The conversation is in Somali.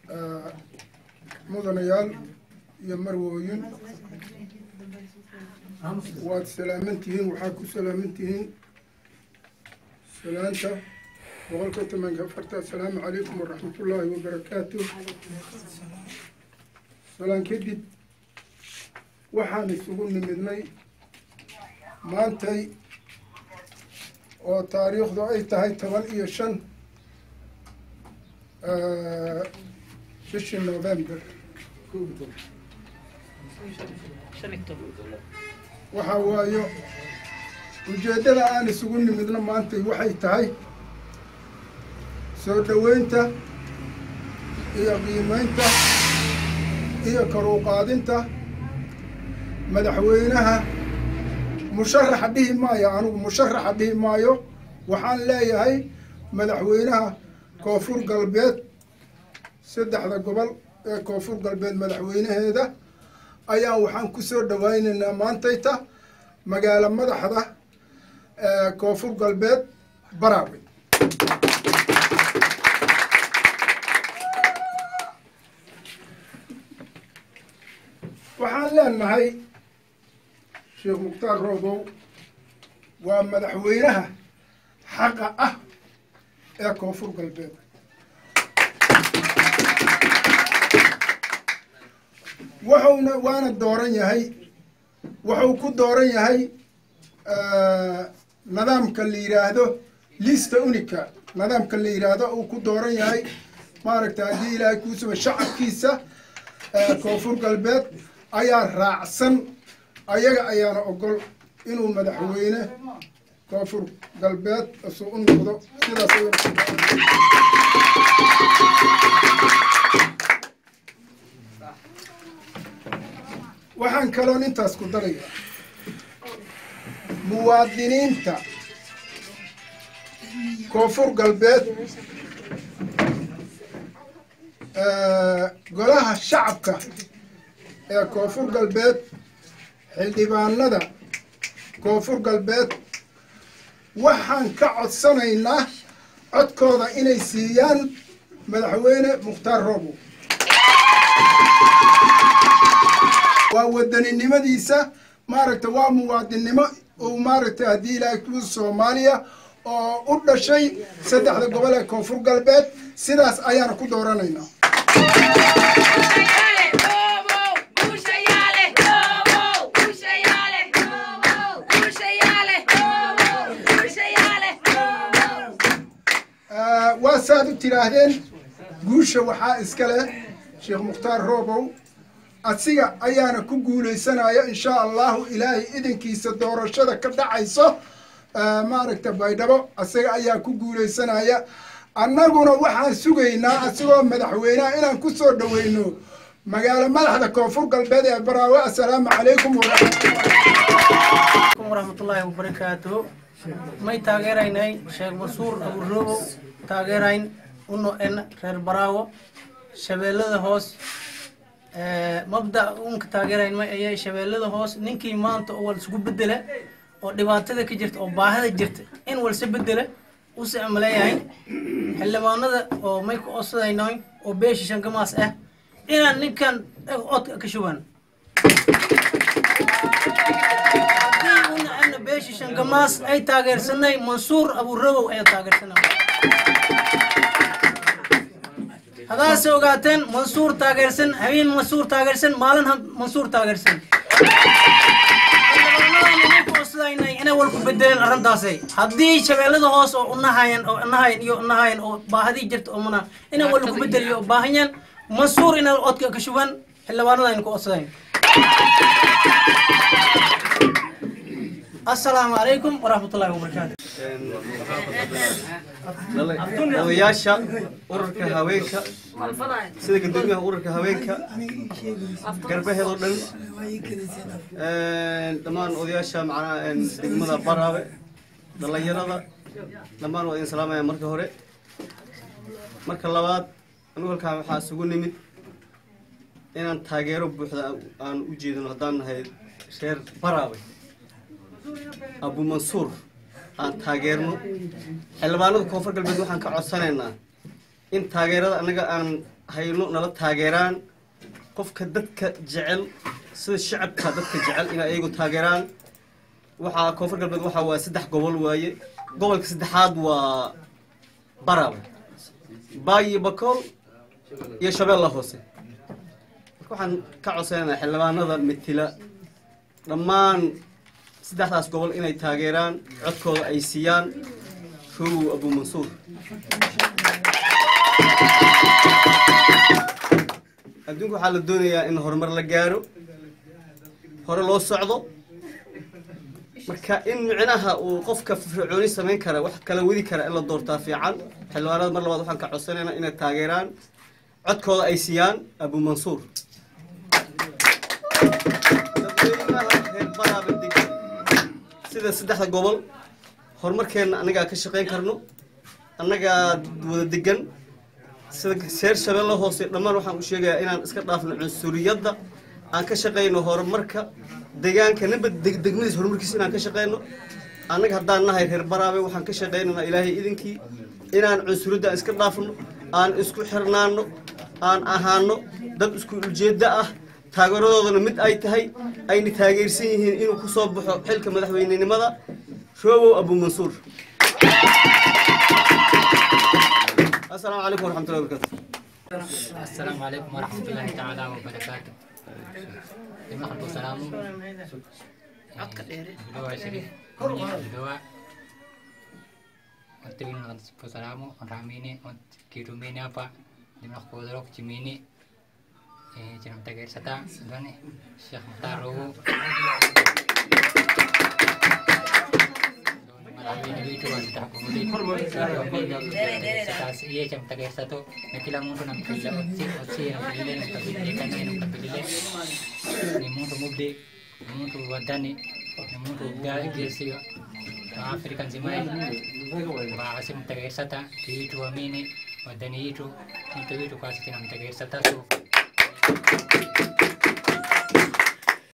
mudanayaal iyo marwooyin waad salaaman tihiin waxaad ku salaaman tihiin salaanta boqolka tobanka afarta assalaamu calaykum waraxmatullaahi wabarakaatu salaan kadib waxaan isugu nimidnay maantay oo taariikhdu ay tahay toban iyo shan bishii november waxaa waayo ujeeddada aan isugu nimidno maantay waxay tahay soo dhoweynta iyo qiimeynta iyo karuuqaadinta madaxweynaha musharaxa dhihi maayo anigu musharaxa dhihi maayo waxaan leeyahay madaxweynaha koonfur galbeed saddexda gobol ee koonfur galbeed madaxweynaheeda ayaa waxaan ku soo dhawaynaynaa maantayta magaalo madaxda koonfur galbeed baraawe waxaan leenahay sheekh mukhtaar roobow waa madaxweynaha xaqa ah ee koonfur galbeed wuxuuna waana dooran yahay wuxuu ku dooran yahay nidaamka la yidhaahdo lista unica nidaamka la yidhaahdo uu ku dooran yahay maaragta haddii ilaahay kuusuba shacabkiisa koonfur galbeed ayaa raacsan ayaga ayaana ogol inuu madaxweyne koonfur galbeed isu u noqdo sidaas waxaan kaloon intaas ku darayaa muwaadiniinta koonfur galbeed golaha shacabka ee koonfur galbeed xildhibaanada koonfur galbeed waxaan ka codsanaynaa codkooda inay siiyaan madaxweyne mukhtaar roobow waa wadaninimadiisa maaragta waa muwaadinnimo uu maaragtay haddii ilaahay ku soomaaliya oo u dhashay saddexda gobol ee koonfur galbeed sidaas ayaana ku dooranaynaa waa saad u tidhaahdeen guusha waxaa iska leh sheekh mukhtaar roobow asiga ayaana ku guuleysanaya insha allahu ilaahay idankiisa doorashada ka dhacayso maaragta baydhabo asaga ayaa ku guuleysanaya annaguna waxaan sugaynaa asigoo madaxweyneha inaan ku soo dhaweyno magaalo madaxda koonfur galbeed ee baraawe assalaamu calaykum waraxmatullaahi wabarakaatuhu may taageeraynay sheekh masuur aburoobow taageerayn uno en reer baraawo shabeellada hoos mabda unka taageerayn may ayay shabeellada hoos ninkii maanta oo wal isugu bedela oo dhibaatada ka jirta oo baahida jirta in walse bedela use amaleeyahay xildhibaanada oo may ku odsadaynoy oo beesha shankamaas ah inaan ninkan odka ka shuban haddii una ana beesha shankamaas ay taageersanay mansuur abuurabow ayaa taageersanay hadaase ogaateen mansuur taageersan habeen mansuur taageersan maalin mansuur taageersan inay walku bedeleen arrintaasay haddii shabeellada hoos oo unahayan oo unahayan iyo unahayan oo baahadii jirta oo mana inay walku bedeliyo oo baahanyan mansuur inay odka ka shuban xildhibaanada aynu ku odsadayn assalaamu calaykum waraxmatullaahi wabarakaatu odayaasha ururka haweenka sida guddoomiyaha ururka haweenka garbaheedoo dhan dhammaan odayaasha macnaha degmada baraabe dhallinyarada dhammaan waa idin salaamaya marka hore marka labaad anigu halkaan waxaa isugu nimid inaan taageero buuxda aan u jeedino haddaan nahay reer baraabe abu mansuur aan taageerno xildhibaanada koonfur galbeed waxaan ka codsanaynaa in taageerada annaga aan hayno nala taageeraan qofka dadka jecel sida shacabka dadka jecel inay ayagu taageeraan waxaa koonfur galbeed waxaa waaye saddex gobol waaye gobolka saddexaad waa barawe baayi bakool iyo shabeella hoose marka waxaan ka codsanaynaa xildhibaanada metela dhammaan saddexdaas gobol inay taageeraan codkooda ay siiyaan rowow abu mansuur adduunka waxaa la doonayaa in horumar la gaaro hore loo socdo marka in micnaha uu qofka fircooni samayn kara wax kala wadi kara in la doortaa fiican xildhibaanada mar labaad waxaan ka codsanaynaa inay taageeraan codkooda ay siiyaan abu mansuur dadweynaha reer baraaba degan sida saddexda gobol horumarkeenna annagaa ka shaqayn karno annagaa wada degan sida seer shabeelle hoose dhammaan waxaan u sheegayaa inaan iska dhaafno cunsuriyadda aan ka shaqayno horumarka deegaanka ninba degmadiis horumarkiisa inaan ka shaqayno annaga haddaan nahay reer baraabe waxaan ka shaqaynaynaa ilaahay idinkii inaan cunsuriyadda aan iska dhaafno aan isku xirnaano aan ahaano dad isku ujeeddo ah taageeradoodana mid ay tahay ayna taageersan yihiin inuu ku soo baxo xilka madaxweynenimada roobow abu mansuur السلام عليكم ورحمة الله وبركاته السلام عليكم ورحمة الله تعالى وبركاته لما خلقوا سلامو دواء شريف دواء Terima kasih salamu ramine kirumine apa lima kodrok cimini eh jangan tagar sata dane Syekh Muhtaru Malamini itu wanita kemudian iya jam tagar satu nakila muntu nam kila otsi otsi nam pilile nam pilile kan nam pilile ni muntu mubde ni muntu wadani ni muntu gali gesi Afrika nzima bahasi mtagar sata itu amini wadani itu itu itu kasi tinam tagar sata so